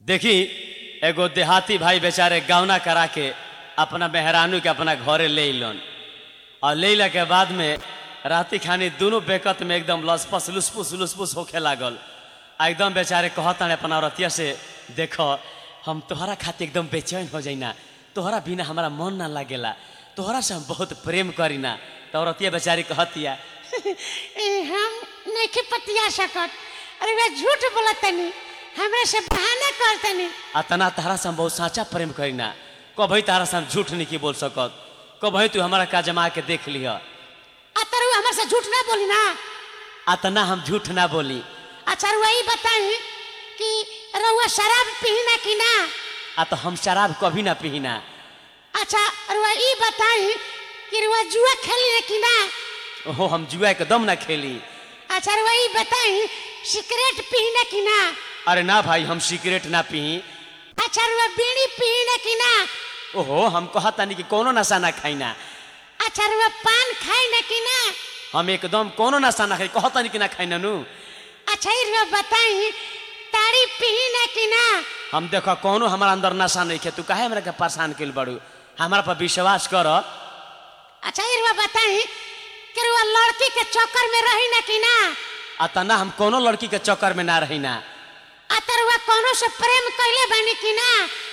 देखी एगो देहाती भाई बेचारे गौना करा के अपना मेहरानू के अपना घरे ले अलन और ले अला के बाद में राती खानी दोनों बेकत में एकदम लसपस लुसपुस लुसपुस होखे लागल आ एकदम बेचारे कहता अपना औरतिया से देखो हम तोहरा खातिर एकदम बेचैन हो जाइना तोहरा बिना हमारा मन ना लागेला तोहरा से हम बहुत प्रेम करीना तो औरतिया बेचारी कहतिया ए, हम नहीं पतिया सकत अरे वे झूठ बोलतनी हमरा से बहाना करतनी अतना तहरा से हम बहुत साचा प्रेम करीना कभी तारा से हम झूठ नहीं की बोल सकत कभी तू हमारा का जमा के देख लिह अतरु हमरा से झूठ ना बोली ना अतना हम झूठ ना बोली अच्छा रुआ ई बताई कि रउआ शराब पीना कि ना आ तो हम शराब कभी ना पीना अच्छा रुआ ई बताई कि रुआ जुआ खेली ना कि ना ओहो हम जुआ के दम ना खेली अच्छा रुआ ई बताई सिगरेट पीना कि ना अरे ना भाई हम सिगरेट ना पी अच्छा रुआ बीड़ी पीना कि ना ओहो हम कहतानी कि कोनो नशा ना खाइना अच्छा रुआ पान खाई ना कि ना हम एकदम कोनो नशा ना खाई कहतानी कि ना खाइना नु अच्छा ई रुआ बताई ताड़ी पीना कि ना हम देखो कोनो हमारा अंदर नशा नहीं खे तू काहे हमरा के परेशान कइल बड़ू हमारा पर विश्वास कर अच्छा ई रुआ बताई कि रुआ लड़की के चक्कर में रही ना कि ना अतना हम कोनो लड़की के चक्कर में ना रही ना अतरुआ कोनो से प्रेम कैले बानी कि ना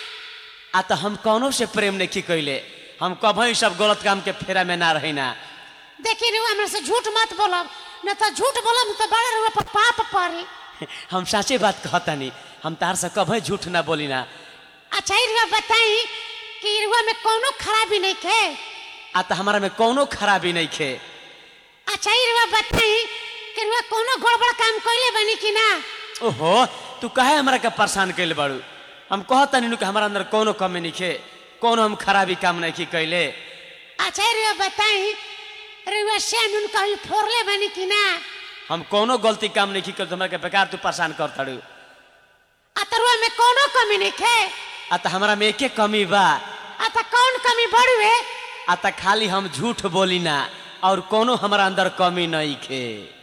आ तो हम कोनो से प्रेम नहीं कैले हम कभी सब गलत काम के फेरा में ना रही ना देखी रुआ हमरा से झूठ मत बोलब न तो झूठ बोलब तो बड़ा रुआ पर पाप पड़ी हम साचे बात कहतानी हम तार से कभी झूठ ना बोली ना अच्छा ई रुआ बताई कि रुआ में कोनो खराबी नहीं खे आ तो हमारा में कोनो खराबी नहीं खे अच्छा ई रुआ बताई कि रुआ कोनो गड़बड़ काम कैले बानी कि ना ओहो तू काहे हमरा के परेशान कैले बाड़ू हम कहतानी नु कि हमारा अंदर कोनो कमी नहीं खे कोनो हम खराबी काम नहीं की कैले अच्छा ई रुआ बताई रुआ से नुन कहीं फोड़ले बानी कि ना हम कोनो गलती काम नहीं की कर हमरा के बेकार तू परेशान कर ताड़ू अतरुआ में कोनो कमी नहीं खे आ तो हमारा में एके कमी बा अत कौन कमी बड़ुए आ तो खाली हम झूठ बोली ना और कोनो हमारा अंदर कमी नहीं खे